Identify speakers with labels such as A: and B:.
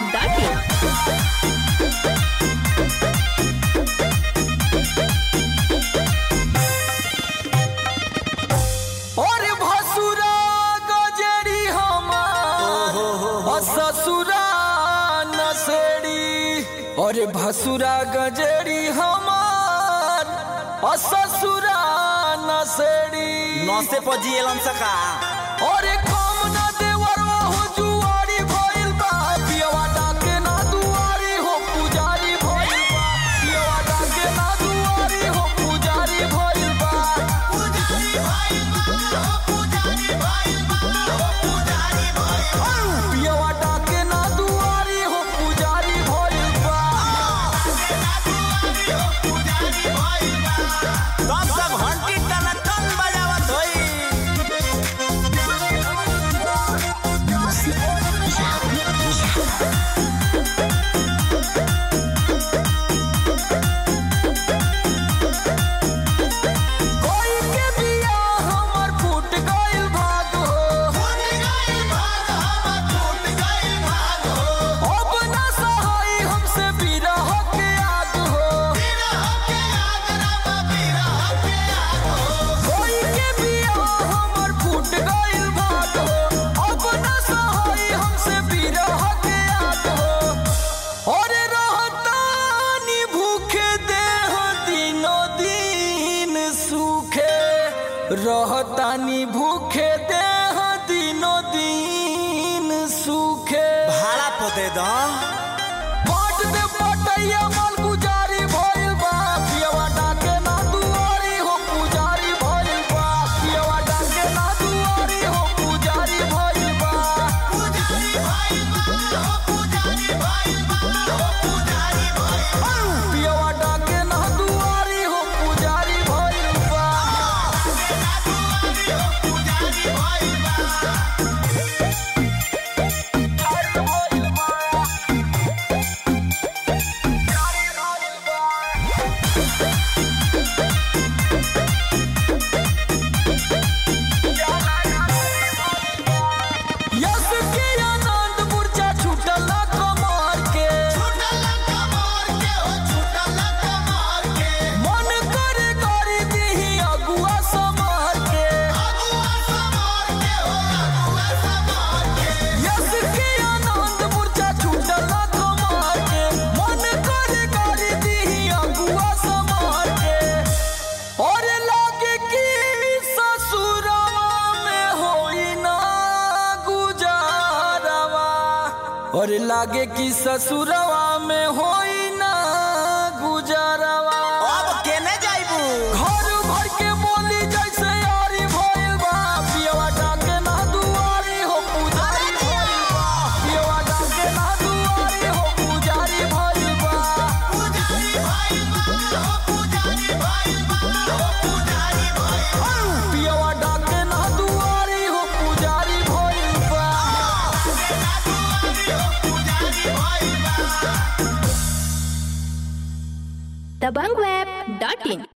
A: dbankweb.in.
B: और भसुरा गजरी हमार और ससुरा नसेड़ी और भसुरा गजरी हमार और ससुरा नसेड़ी
C: नौसे पजी एलन सका
B: और कम न देवर हो जुआरी भइल बा पियवा डाके ना दुआरी हो पुजारी भइल बा पियवा डाके ना दुआरी हो पुजारी भइल बा पियवा डाके ना दुआरी हो पुजारी भइल बा
C: तब तक घंटी टन टन बजावत होई
B: कोई के बिया हमर फूट गइल भाग हो अब ना सहाई हमसे बिरह के आग हो कोई के बिया हमर फूट गइल भाग हो अब ना सहाई हमसे बिरह के आग हो और रहतानी भूखे देह दिनो दिन सूखे रहतानी भूखे देह दिनो दिन सूखे
C: भाड़ा पोते द
B: बाट दे पटैया माल गुजारी भइल बा पियवा डाके ना दुआरी हो पुजारी भइल बा पियवा डाके ना दुआरी हो पुजारी भइल बा पियवा डाके ना दुआरी हो पुजारी भइल बा यस के आनंद मूर्छा छूटल कमर के मन करे करी दीही अगुआ समर के यस के आनंद मूर्छा छूटल कमर के मन करे करी दीही अगुआ समर के और लागे कि ससुरवा में होई ना गुजारवा और लागे कि ससुरवा में होई ना गुजारवा
C: अब केने जाइबू
B: घर भर के बोली जैसे यारी भइल बा पियवा डाके ना दुआरी हो पुजारी भइल बा पियवा डाके ना दुआरी हो पुजारी भइल बा पियवा डाके ना दुआरी हो पुजारी भइल बा
A: dbankweb.in.